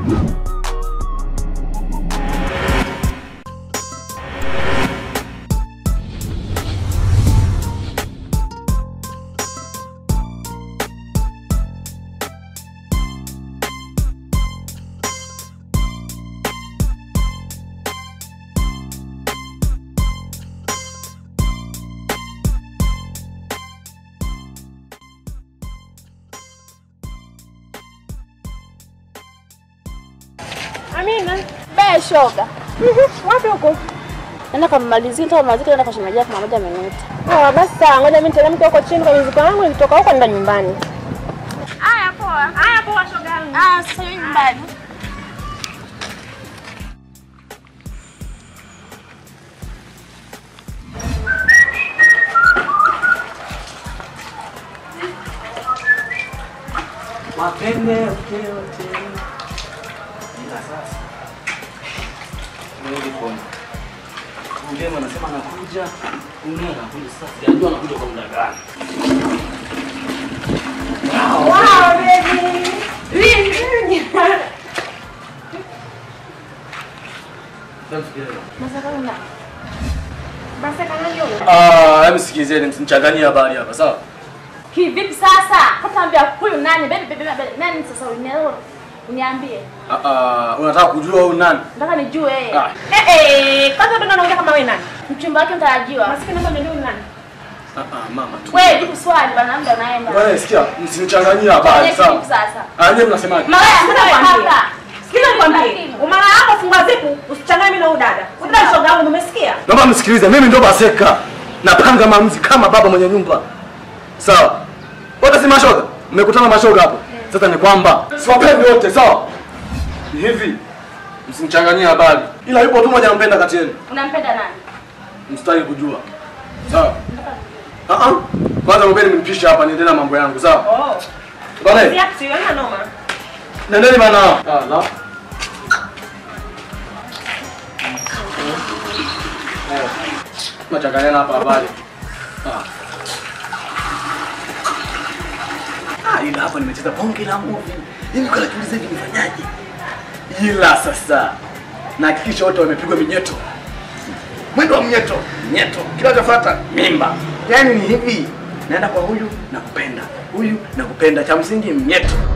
Amina. Be shoga. Wapi huko? Naenda kamalizia nitoka malizia naenda kwa shemeji yako mama moja ameniita. Oh, basi sawa, ngoja mimi niteremke huko chini kwa mizigo yangu nikitoka huko nenda nyumbani. Haya poa. Haya poa shoga yangu. Ah, sasa hivi nyumbani. Mapende yote yote. Ila sasa. Nirudi kona. Undema anasema anakuja. Undema anakuja sasa. Sijajua anakuja kwa muda gani. Wow, baby. Basi kana ndio. Ah, hebu sikilizeni msinichanganyie habari hapa, sawa? Kivipi sasa? Hataambia huyu nani? Bebe bebe bebe. Nani sasa unielewa? Uniambie. Ah, ah, unataka kujua huyu nani? Nataka nijue yeye. Ah, Eh eh, kwanza ndo naongea kama wewe nani? Mchumba wake mtarajiwa. Maskini hapa ndio nani? ah, ah, mama tu. Wewe jibu swali bana muda unaenda. Wewe sikia, msinichanganyie habari, Tuonyeshe sawa? kitu sasa. Ah, nyie mnasemaje? Malaya Sasa sasa nikwambie. hapa. Sikiza nikwambie. Umara wako fungua zipu, usichanganye mimi na huyu dada. Huyu dada shoga yangu umesikia? Naomba msikilize, mimi ndo Baseka. Napanga maamuzi kama baba mwenye nyumba. Sawa? Wote si mashoga? Mmekutana mashoga hapo. Sasa ni kwamba siwapendi wote, sawa? Ni hivi. Msinichanganyie habari. Ila yupo tu mmoja nampenda kati yenu. Unampenda nani? Msitaki kujua. Sawa? Ah ah. Kwanza mbele mnipishe hapa niendelee na mambo yangu, sawa? Oh. Bwana, Siaksi, wewe noma. nendeni bana. Ah, la. Eh. Tunachanganyana hapa habari. Ah. Ah, ila hapa nimecheza bonge la movie. Hivi kwa kiuliza hivi nifanyaje? Ila sasa nahakikisha wote wamepigwa minyeto. Mwendo wa mnyeto, mnyeto. Kinachofuata mimba. Yaani ni hivi. Naenda kwa huyu nakupenda. Huyu nakupenda. Cha msingi mnyeto.